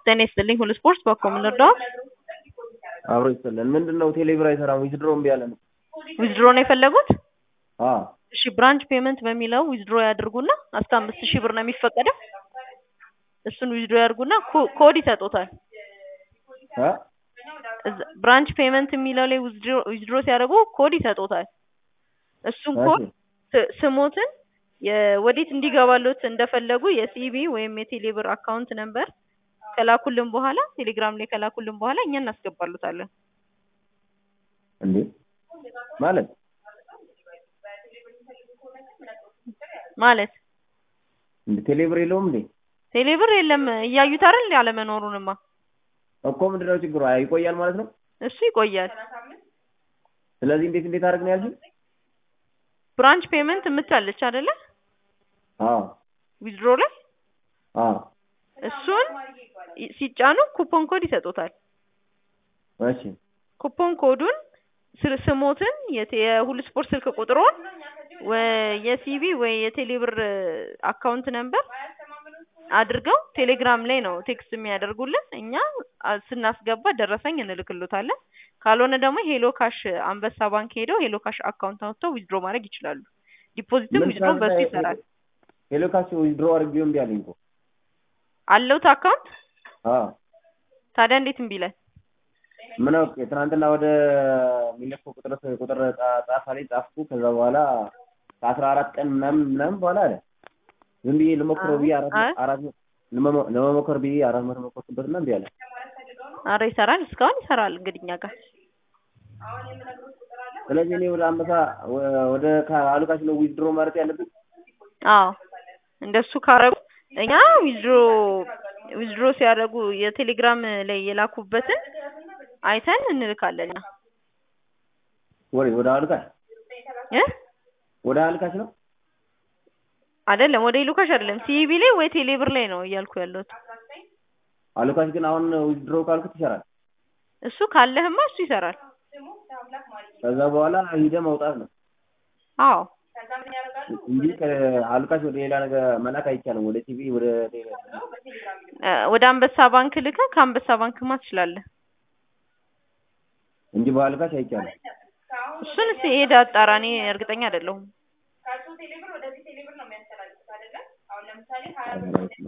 ጤና ይስጥልኝ ሁሉ ስፖርት በኮ ምን ልርዳዎት? አብሮ ይስጥልን። ምንድን ነው ቴሌብር አይሰራም? ዊዝድሮ እምቢ አለን። ዊዝድሮ ነው የፈለጉት? አዎ እሺ ብራንች ፔመንት በሚለው ዊዝድሮ ያድርጉና እስከ አምስት ሺህ ብር ነው የሚፈቀደው። እሱን ዊዝድሮ ያድርጉና ኮ- ኮድ ይሰጡታል። እ እዛ- ብራንች ፔመንት የሚለው ላይ ዊዝድሮ ዊዝድሮ ሲያደርጉ ኮድ ይሰጡታል። እሱን ኮድ እሺ ስ- ስሞትን የ- ወዴት እንዲገባሎት እንደፈለጉ የሲቢ ወይም የቴሌብር አካውንት ነምበር ከላኩልን በኋላ ቴሌግራም ላይ ከላኩልን በኋላ እኛ እናስገባሉታለን። እንዴ ማለት ማለት እንዴ ቴሌብር የለውም እንዴ? ቴሌብር የለም እያዩት አይደል ያለመኖሩንማ እኮ ምንድን ነው ችግሩ? አይ ይቆያል ማለት ነው። እሱ ይቆያል። ስለዚህ እንዴት እንዴት አድርግ ነው ያልሽኝ? ብራንች ፔመንት የምትላለች አይደለ አዎ ዊዝድሮ ላይ አዎ እሱን ይ- ሲጫኑ ኩፖን ኮድ ይሰጡታል። እሺ ኩፖን ኮዱን ስር- ስሞትን የቴ- የሁሉ ስፖርት ስልክ ቁጥሮን ወ- የሲቢ ወይ የቴሌብር አካውንት ነምበር አድርገው ቴሌግራም ላይ ነው ቴክስት የሚያደርጉልን። እኛ አ- ስናስገባ ደረሰኝ እንልክሎታለን። ካልሆነ ደግሞ ሄሎ ካሽ አንበሳ ባንክ ሄደው ሄሎ ካሽ አካውንት አውጥተው ዊዝድሮ ማድረግ ይችላሉ። ዲፖዚትም ምን ዊዝድሮ በሱ ሳንታ- ይሰራል። ሄሎ ካሽ ዊዝድሮ አድርጌው እምቢ አለኝ እኮ። አለውት አካውንት አዎ ታዲያ እንዴት እምቢ ይላል? ምን አውቄ ትናንትና ወደ ሚለኮ ቁጥር ቁጥር ጻ- ጻፋ ላይ ጻፍኩ። ከዛ በኋላ ከአስራ አራት ቀን ምናምን ምናምን በኋላ አለ ዝም ብዬ ልሞክረው ብዬ አራት አይ። አራት ለመሞ- ለመሞከር ብዬ አራት መቶ ሞከርኩበት እና እምቢ አለ። አረ ይሰራል፣ እስካሁን ይሰራል። እንግዲህ እኛ ጋር ስለዚህ እኔ ወደ አንበሳ ወ- ወደ አሉካሽ ነው ዊዝድሮ ማለት ያለብን። አዎ እንደሱ ካረጉ እኛ ዊዝድሮ ዊዝድሮ ሲያደርጉ የቴሌግራም ላይ የላኩበትን አይተን እንልካለን። እኛ ወደ ወደ አሉካሽ እ ወደ አሉካሽ ነው አይደለም ወደ ኢሉካሽ አይደለም ሲቢ ላይ ወይ ቴሌብር ላይ ነው እያልኩ ያለሁት። አሉካሽ ግን አሁን ዊዝድሮ ካልኩት ይሰራል። እሱ ካለህማ እሱ ይሰራል። ከዛ በኋላ ሂደ መውጣት ነው አዎ እንጂ ከአሉካሽ ወደ ሌላ ነገር መላክ አይቻልም። ወደ ቲቪ ወደ ቴሌ እ ወደ አንበሳ ባንክ ልከህ ከአንበሳ ባንክማ ትችላለህ። እንጂ በአሉካሽ አይቻልም። እሱን እስኪ ሄደ አጣራ። እኔ እርግጠኛ አይደለሁም።